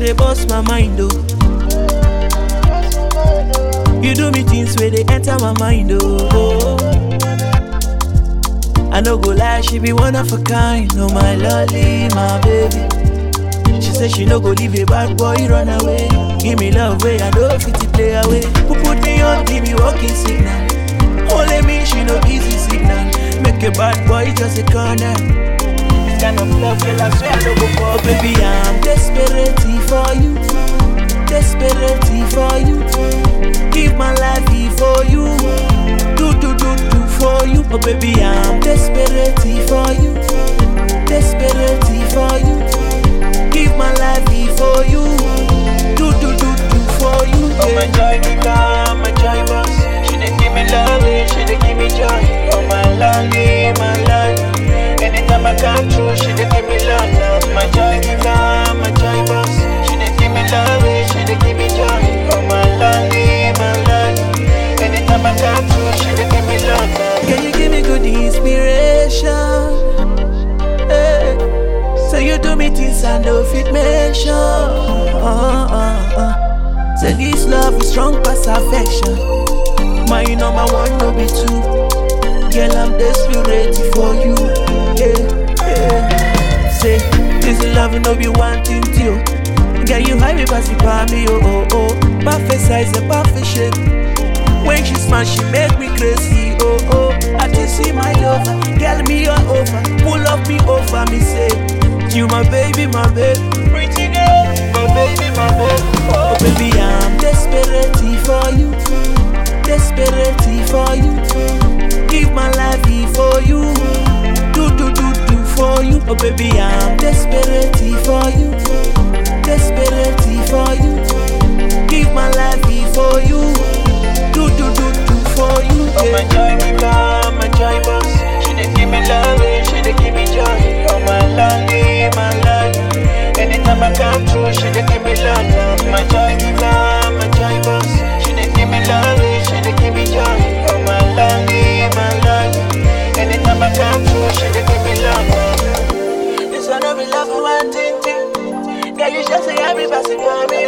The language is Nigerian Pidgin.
they bust my mind, oh. You do me things where they enter my mind, oh. I no go lie, she be one of a kind, oh my lolly, my baby. She say she no go leave a bad boy run away. Give me love way, I know fit to play away. Who put me on, give me walking signal. Only me, she no easy signal. Make a bad boy just a corner. This kind of love, girl, I swear I no go for. Oh, baby, I'm desperate for you, desperate for you. Give my life for you, do do do do for you. Oh, baby, I'm desperate for you, desperate for you. Give my life for you, do do do do for you. Oh my joy giver, my joy boss. She dey give me love, she dey give me joy. Oh my lolly, my lolly. Anytime I come through, she dey give me love, love. My joy giver, my joy boss. She dey give me love, she dey give me joy. Oh my lolly, my lolly. Anytime I come through, she dey give me love, love. Can you give me good inspiration? Hey. So you do me things I know fit mention. Uh, uh, uh. Say this love is strong past affection. My number one no be two. Girl, I'm desperate for you. Yeah, yeah. Say this love no be one thing to you. Girl, you high me pass it by me, oh oh oh. Perfect size and perfect shape. When she smile, she make me crazy, oh oh. I just see my lover, girl me all over, pull up me over, me say, you my baby, my baby, Pretty girl, my baby, my baby. oh baby I'm desperate for you, desperate for you. Give my life for you, do do do do for you, oh baby I'm desperate for you, desperate for you. Give my life for you, do do do do for you. Oh my joy giver, my joy boss. She dey give me love, she dey give me joy. Oh my lolly, my lolly. Anytime I come through, she dey give me love, love. My joy giver, my joy boss. She dey give me love, she dey give me joy. Oh my lolly, my lolly. Anytime I come through, she dey give me love, love. This one no be love for one thing thing. Girl, you just say every person for me,